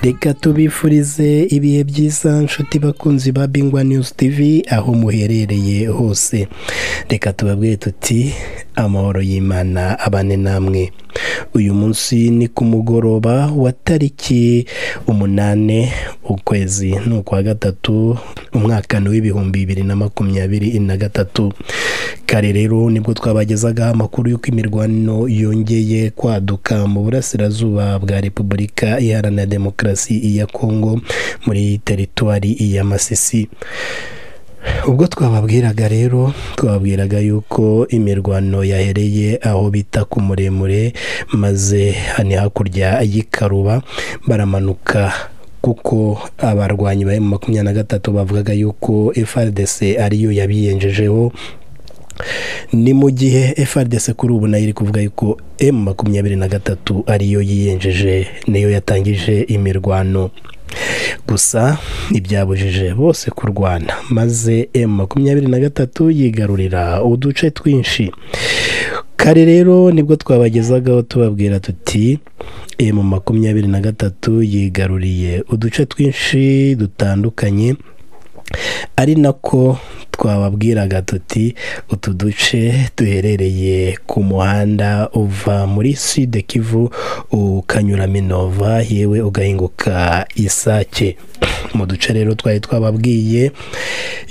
Reka tubifurize ibihe byiza nshuti bakunzi ba Bingwa News TV aho muherereye hose. Reka tubabwire tuti amahoro y'Imana abane namwe. Uyu munsi ni ku mugoroba wa tariki umunane ukwezi ni ukwa gatatu umwaka ni w'ibihumbi bibiri na makumyabiri na gatatu. Kare rero nibwo twabagezagaho amakuru y'uko imirwano yongeye kwaduka mu burasirazuba bwa Repubulika Iharanira Demokarasi ya Kongo muri teritwari ya Masisi. ubwo twababwiraga rero twababwiraga yuko imirwano yahereye aho bita ku muremure maze hani hakurya y'ikaruba baramanuka kuko abarwanyi bari mu makumyabiri na gatatu bavugaga yuko FRDC ariyo yabiyenjejeho ni mu gihe FRDC kuri ubu nayo iri kuvuga yuko M makumyabiri na gatatu ariyo yiyenjeje niyo yatangije imirwano gusa ntibyabujije bose kurwana maze M makumyabiri na gatatu yigarurira uduce twinshi kare rero nibwo twabagezagaho tubabwira tuti M makumyabiri na gatatu yigaruriye uduce twinshi dutandukanye ari nako twababwiraga tuti utu duce duherereye ku muhanda uva muri sud kivu ukanyura minova yewe ugahinguka isake mu duce rero twari twababwiye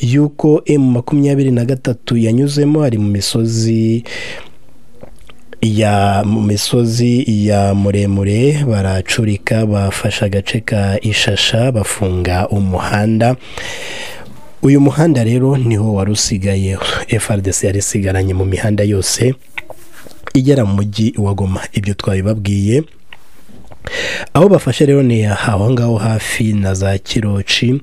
yuko emu makumyabiri na gatatu yanyuzemo ari mu misozi ya mu misozi ya muremure baracurika bafashe agace ka ishasha bafunga umuhanda uyu muhanda rero niho wari usigaye FRDC yari isigaranye mu mihanda yose igera mu mujyi wa Goma ibyo twabibabwiye aho bafashe rero ni aho ngaho hafi na za kiroci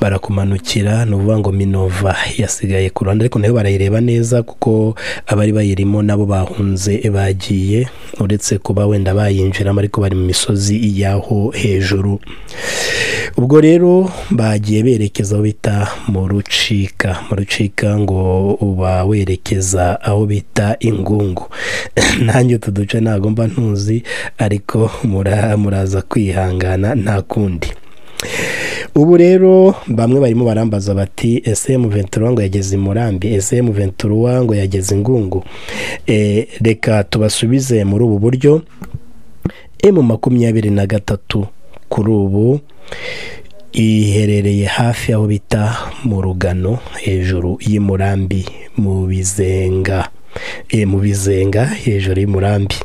barakumanukira ni ukuvuga ngo minova yasigaye ku ruhande ariko nayo barayireba neza kuko abari bayirimo nabo bahunze bagiye uretse kuba wenda bayinjiramo ariko bari mu misozi y'aho hejuru ubwo rero bagiye berekeza aho bita mu rucika mu rucika ngo uba werekeza aho bita ingungu nanjye utu duce ntabwo mba ntuzi ariko muraza kwihangana nta kundi ubu rero bamwe barimo barambaza bati ese ventura ngo yageze i murambi ese ventura ngo yageze ingungu reka tubasubize muri ubu buryo emu makumyabiri na gatatu kuri ubu iherereye hafi aho bita mu rugano hejuru y'umurambi mu bizenga mu bizenga hejuru y'umurambi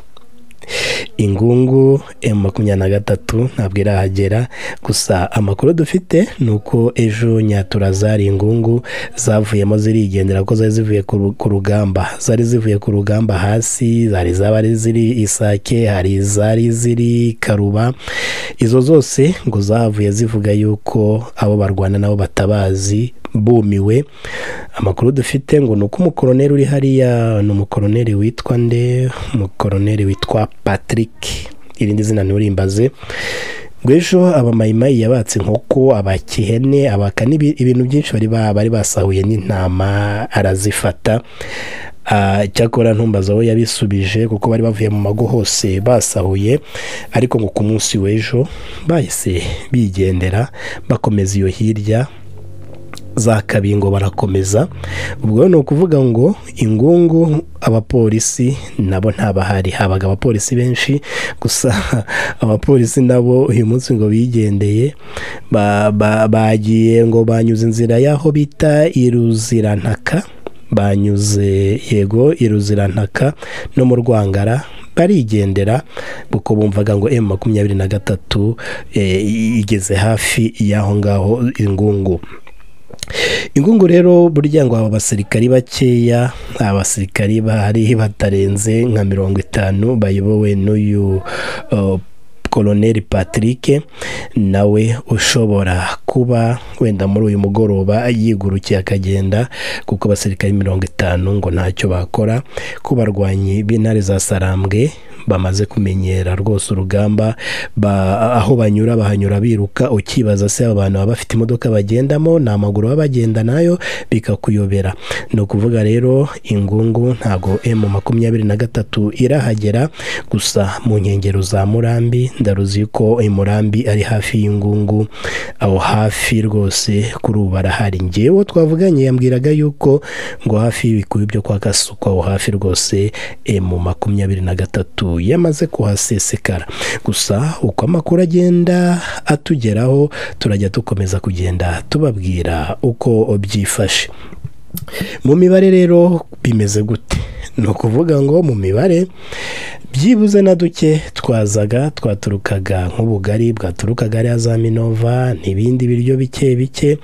ingungu emu makumyabiri na gatatu ntabwo irahagera gusa amakuru dufite ni uko ejo nyatura zari ingungu zavuyemo zirigendera ko zari zivuye ku rugamba zari zivuye ku rugamba hasi hari izabari ziri isake hari izari ziri karuba izo zose ngo zavuye zivuga yuko abo barwana nabo batabazi bumiwe amakuru dufite ngo ni uko umukoroneri uri hariya ni umukoroneri witwa nde umukoroneri witwa patrick irindi zina nturimbaze ngo ejo abamayimayi yabatse inkoko abakihene abakana ibintu byinshi bari basahuye n'intama arazifata cyakora ntumbaza aho yabisubije kuko bari bavuye mu mago hose basahuye ariko ngo ku munsi w'ejo bahise bigendera bakomeza iyo hirya za kabingo barakomeza ubwo ni ukuvuga ngo ingungu abapolisi nabo ntabahari habaga abapolisi benshi gusa abapolisi nabo uyu munsi ngo bigendeye bagiye ngo banyuze inzira y'aho bita iruzirantaka banyuze yego iruzirantaka no mu rwangara barigendera kuko bumvaga ngo emu makumyabiri na gatatu igeze hafi y'aho ngaho ingungu ingungu rero burya ngo aba basirikari bakeya abasirikari bahari batarenze nka mirongo itanu bayobowe n'uyu koroneri patrick nawe ushobora kuba wenda muri uyu mugoroba yigurukiye akagenda kuko abasirikare mirongo itanu ngo ntacyo bakora ku barwanyi b'intare za sarambwe bamaze kumenyera rwose urugamba aho banyura bahanyura biruka ukibaza se abantu baba bafite imodoka bagendamo ni amaguru baba bagenda nayo bikakuyobera ni ukuvuga rero ingungu ntabwo emu makumyabiri na gatatu irahagera gusa mu nkengero za murambi ndaruzi ko murambi ari hafi y'ingungu aho hafi rwose kuri ubu barahari ngewe twavuganye yambwiraga yuko ngo hafi y'ibikubi byo kwa kasuku aho hafi rwose emu makumyabiri na gatatu yamaze kuhasesekara gusa uko amakuru agenda atugeraho turajya dukomeza kugenda tubabwira uko byifashe mu mibare rero bimeze gute ni ukuvuga ngo mu mibare byibuze na duke twazaga twaturukaga nk'ubugari bwaturukaga ariya za minova n'ibindi biryo bike bike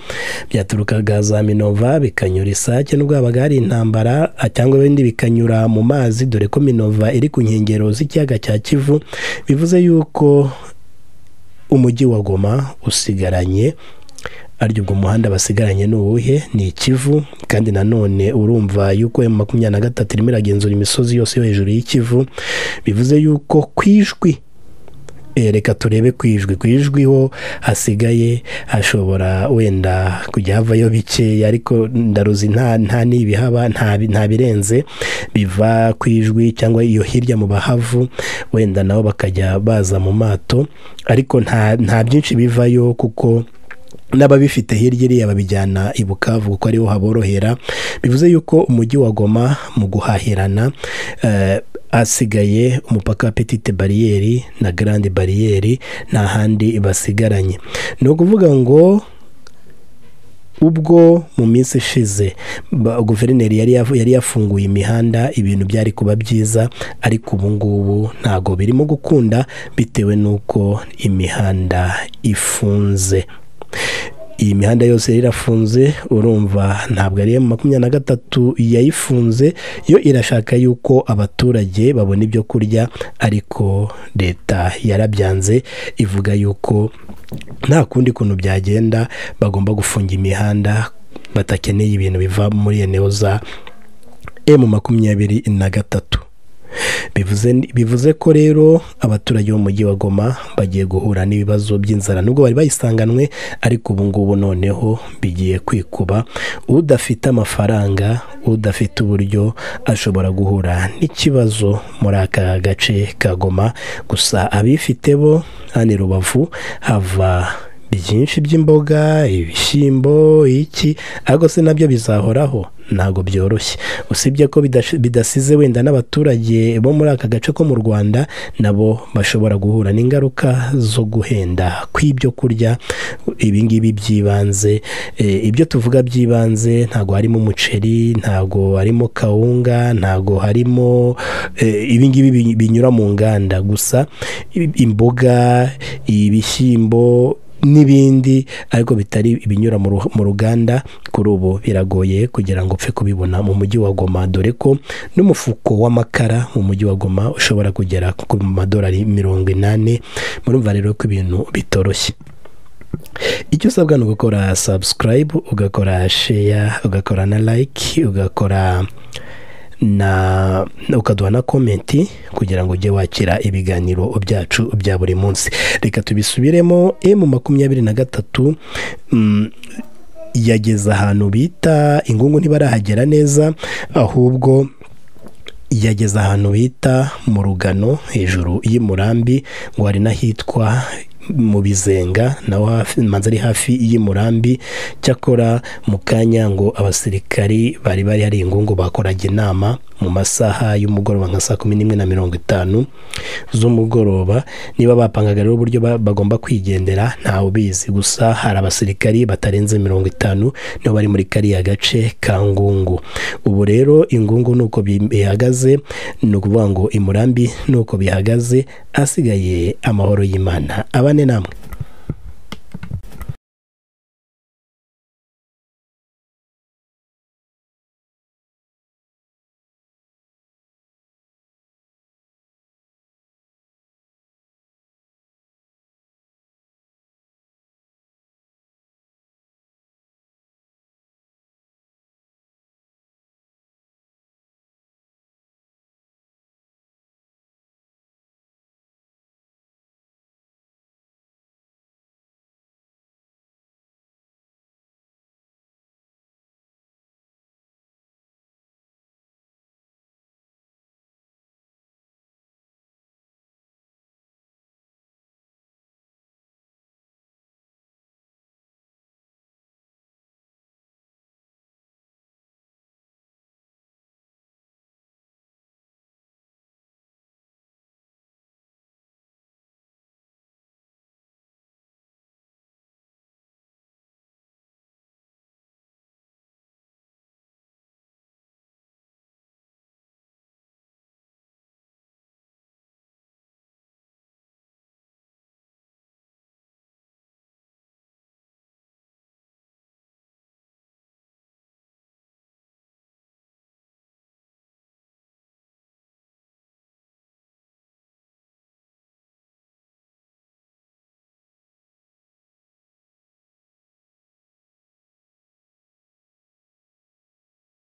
byaturukaga za minova bikanyura isake n'ubwabaga hari intambara cyangwa ibindi bikanyura mu mazi dore ko minova iri ku nkengero z'ikiyaga cya kivu bivuze yuko umujyi wa goma usigaranye aryo ubwo muhanda basigaranye ni uwuhe ni ikivu kandi nanone urumva yuko emu makumyabiri na gatatu irimo iragenzura imisozi yose yo hejuru y'ikivu bivuze yuko ku ijwi reka turebe ku ijwi ku ijwi ho hasigaye hashobora wenda kujya havayo bikeya ariko ndaruzi nta nta n'ibihaba nta birenze biva ku ijwi cyangwa iyo hirya mu bahavu wenda nabo bakajya baza mu mato ariko nta byinshi bivayo kuko n'ababifite hirya iriya babijyana i bukavu kuko ariho haborohera bivuze yuko umujyi wa goma mu guhahirana hasigaye umupaka wa petite bariyeri na garande bariyeri nta handi basigaranye ni ukuvuga ngo ubwo mu minsi ishize guverineri yari yafunguye imihanda ibintu byari kuba byiza ariko ubu ngubu ntabwo birimo gukunda bitewe n'uko imihanda ifunze iyi mihanda yose irafunze urumva ntabwo ari iya makumyabiri na gatatu yayifunze yo irashaka yuko abaturage babona ibyo kurya ariko leta yarabyanze ivuga yuko nta kundi kuntu byagenda bagomba gufunga imihanda batakeneye ibintu biva muri eneo za emu makumyabiri na gatatu bivuze ko rero abaturage b'umujyi wa goma bagiye guhura n'ibibazo by'inzara nubwo bari bayisanganwe ariko ubu ngubu noneho bigiye kwikuba udafite amafaranga udafite uburyo ashobora guhura n'ikibazo muri aka gace ka goma gusa abifite bo hano i rubavu hava byinshi by'imboga ibishyimbo iki ariko se nabyo bizahoraho ntabwo byoroshye usibye ko bidasize wenda n'abaturage bo muri aka gace ko mu rwanda nabo bashobora guhura n'ingaruka zo guhenda kw'ibyo kurya ibingibi by'ibanze ibyo tuvuga by'ibanze ntabwo harimo umuceri ntabwo harimo kawunga ntabwo harimo ibingibi binyura mu nganda gusa imboga ibishyimbo n'ibindi ariko bitari ibinyura mu ruganda kuri ubu biragoye kugira ngo upfe kubibona mu mujyi wa goma dore ko n'umufuko w'amakara mu mujyi wa goma ushobora kugera ku madolari mirongo inani murumva rero ko ibintu bitoroshye icyo usabwa ni ugukora sabusikarayibu ugakora sheya ugakora na layiki ugakora na ukaduha na komenti kugira ngo ujye wakira ibiganiro byacu bya buri munsi reka tubisubiremo emu makumyabiri na gatatu yageze ahantu bita ingungu ntibarahagera neza ahubwo yageze ahantu bita mu rugano hejuru y'umurambi ngo hari n'ahitwa mu bizenga naho manza ari hafi y'umurambi cyakora mu kanya ngo abasirikari bari bari hari ingungu bakoraga inama mu masaha y'umugoroba nka saa kumi n'imwe na mirongo itanu z'umugoroba niba bapangaga rero uburyo bagomba kwigendera ntawe ubizi gusa hari abasirikari batarenze mirongo itanu nibo bari muri kariya gace ka ngungu ubu rero ingungu nuko bihagaze ni ukuvuga ngo imurambi nuko bihagaze asigaye amahoro y'imana abane namwe